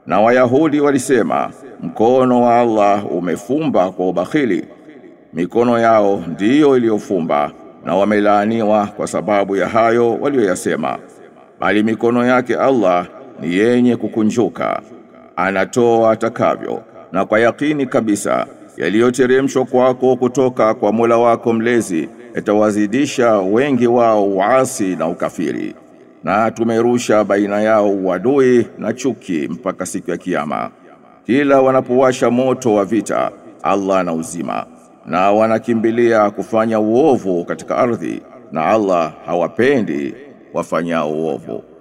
Na Wayahudi walisema mkono wa Allah umefumba kwa ubakhili, mikono yao ndiyo iliyofumba na wamelaaniwa kwa sababu ya hayo walioyasema. Bali mikono yake Allah ni yenye kukunjuka, anatoa atakavyo, na kwa yakini kabisa yaliyoteremshwa kwako kutoka kwa Mola wako mlezi yatawazidisha wengi wao uasi na ukafiri na tumerusha baina yao uadui na chuki mpaka siku ya kiyama. Kila wanapowasha moto wa vita, Allah na uzima, na wanakimbilia kufanya uovu katika ardhi, na Allah hawapendi wafanyao uovu.